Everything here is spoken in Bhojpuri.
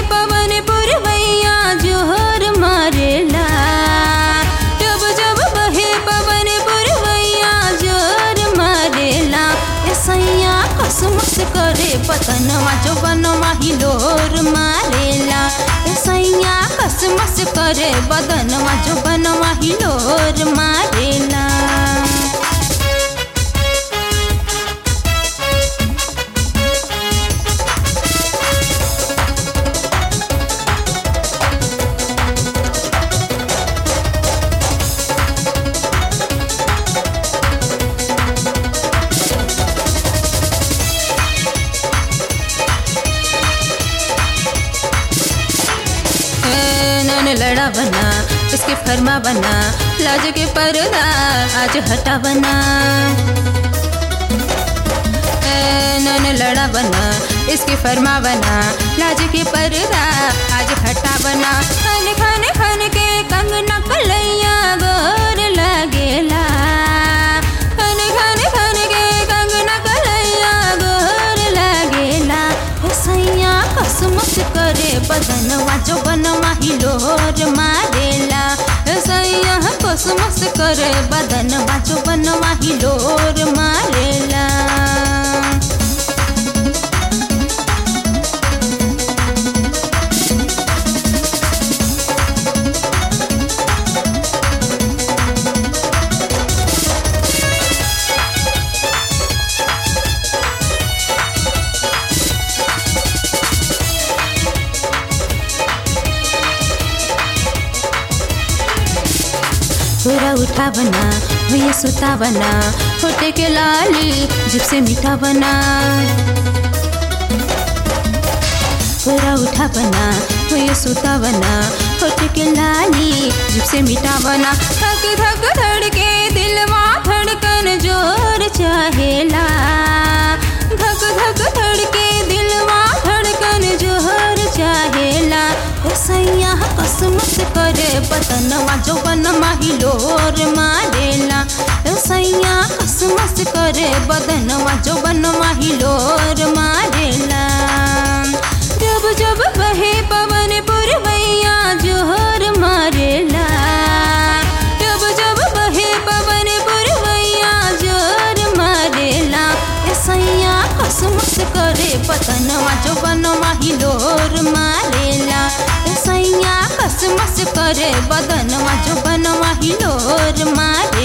पवन पुरवैया जोहर मारेला जब जब बहे पवन पुरवैया जोहर मारेला ए सैया कसमस करे पतनवा जो बनवा हिलोर मारेला ए सैया कसमस करे बदनवा जो बनवा हिलोर मारेला नन लड़ा बना इसके फरमा बना लाज के पर्दा आज हटा बना नन लड़ा बना इसके फरमा बना लाज के पर्दा आज हटा बना खन खन खन के कंगना कलैया गोर लगेला खन खन खन के कंगना कलैया गोर लगेला हे सैया कसमस करे बदनवा जो बनवा हिलोर मारेला हे सैया कसमस करे बदनवा जो बनवा हिलोर मारेला थोड़ा उठा बना भैया सुता बना होटे के लाली जिप से मीठा बना थोड़ा उठा बना भैया सुता बना होटे के लाली जिप से मीठा बना धक धक धड़के दिलवा धड़कन जोर चाहेला धक धक धड़के दिलवा धड़कन जोर चाहेला हे सैया कसमस करे बतनवा जो बनवा हिलोर मारेला हे सैया कसमस करे बदनवा जो बनवा हिलोर मारेला जब जब बहे पवन पुरवैया जोहर मारेला जब जब बहे पवन पुरवैया जोहर मारेला ए सैया कसमस करे पतनवा जो बनवा हिलोर मारेला ए सैया कसमस करे बदनवा जो बनवा हिलोर मारे